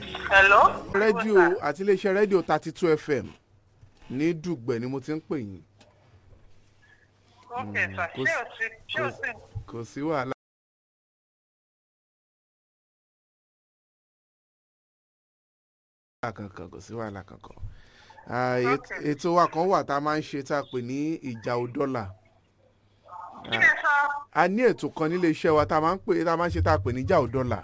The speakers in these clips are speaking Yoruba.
hello. rédíò àti iléeṣẹ́ rédíò thirty two fm ní dùgbẹ̀ ni mo ti ń pè yín ok sir kò ṣé sí- o ti ṣé o ti. kò sí wàhálà. wàhálà kankan kò sí wàhálà kankan Ah, et- Okay. ètò wa kan wà tá a máa ń ṣe tá a pè ní ìjà òdọ́là kí lè sọ. a ní ètò kan nílé iṣẹ́ wa tá a máa ń pè tá a máa ń ṣe tá a pè ní ìjà òdọ́là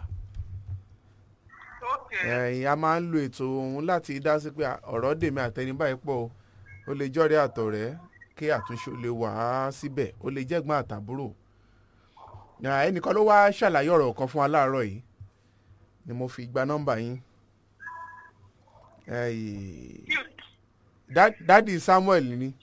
ok ẹ̀yìn a máa ń lo ètò òun láti dá sí pé ọ̀rọ̀ dèmi àtẹnibá yìí pọ̀ o ó lè jọ́rẹ́ àtọ̀rẹ́ kí àtúnṣe ó lè wà á síbẹ̀ ó lè jẹ́gbọ́n àtàbúrò Ah, ẹnìkan ló wá ṣàlàyé ọ̀rọ̀ kan fún wa láàárọ̀ yìí ni mo fi gba nọ́mbà yín Ẹ̀yìn, cute dá- dádì Samuel ni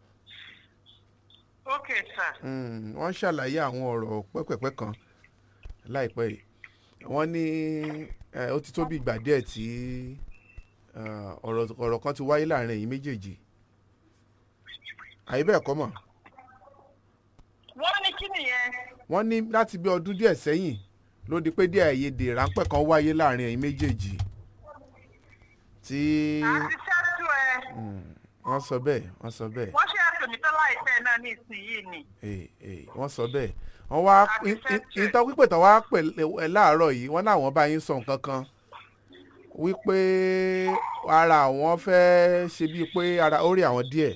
ok sir. Mm, wọ́n ṣàlàyé àwọn ọ̀rọ̀ pẹ́pẹ̀pẹ́ kan láìpẹ́ yìí wọ́n ní eh, ó ti tó bí ìgbà díẹ̀ tí ah, ọ̀rọ̀ ọ̀rọ̀ kan ti wáyé láàrin ẹ̀yin méjèèjì àyè bẹ́ẹ̀ kọ́ mọ̀ wọ́n ní kí nìyẹn. wọ́n ní láti bí ọdún díẹ̀ sẹ́yìn ló di pé díẹ̀ àìyedè ráńpẹ́ kan wáyé láàrin ẹ̀yin méjèèjì tí àti ṣáàtú ẹ Mm, wọ́n sọ bẹ́ẹ̀ wọ́n sọ bẹ́ẹ̀ wọ́n ṣe àtòmí tó láìpẹ́ náà ní ìsinyìí ni. ee ee wọ́n sọ bẹ́ẹ̀ wọ́n wá Àti fẹ́ẹ́ ìtàn pípẹ́ tán wá pè ẹ láàárọ̀ yìí wọ́n láwọn bá yín sọ nǹkan kan wípé ara àwọn fẹ́ ṣe bíi pé ara ó rí àwọn díẹ̀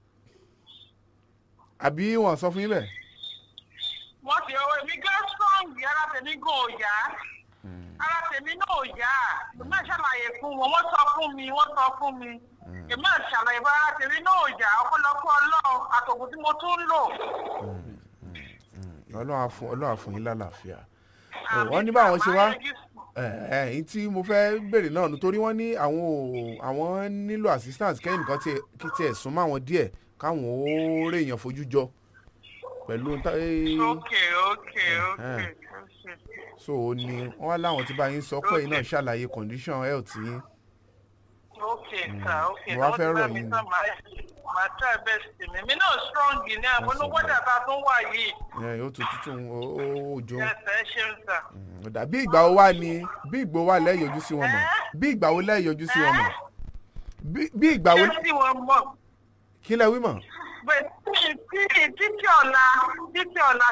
àbí wọ́n sọ fún yín bẹ́ẹ̀. wọ́n ti ọwọ́ èmi gán strong ara tèmi gan ò yá ara tèmi náà ò yá èmi náà ṣàlàyé fún wọn wọ́n sọ fún mi wọ́n sọ fún mi èmi náà ṣàlàyé fún ara tèmi náà ò yá ọ̀pọ̀lọpọ̀ ọlọ́run àtòkù tí mo tún ń lò. ọlọ́run á fún ọlọ́run á fún yín lálàáfíà wọ́n ní báwọn ṣe wá ẹ̀ẹ́n tí mo fẹ́ béèrè náà nítorí wọ́n ní àwọn ò àwọn nílò assistance kẹ́yìn nìkan tí kí tiẹ̀ sún mọ́ àwọn díẹ̀ káwọn ó rèèyàn fojú jọ pẹ̀lú ń tá- ok ok ok Eh. ok. so ó ní wọ́n wá láwọn tí bá yín sọ pé yín náà ṣàlàyé condition health yín ok sir ok Mo wá fẹ́ Lọ́wọ́ rọ̀ tí bá mi yín. sọ, màá- màá try best mi mi náà strong ní àbọ̀nú wọ́dà tá a tún wà yìí ẹ̀, ó tún tútù ó ó òjò ẹsẹ̀ ṣeun sir. ọ̀dà bí ìgbà wo wá ni bí ìgbà wo wá lẹ́yọjú sí wọn mọ̀ bí ìgbà wo lẹ́yọjú sí wọn mọ̀ bí bí ìgbà wo ṣé tí wọ́n mọ̀ kí lẹ wí mọ̀ pé títí títí ọ̀la títí ọ̀la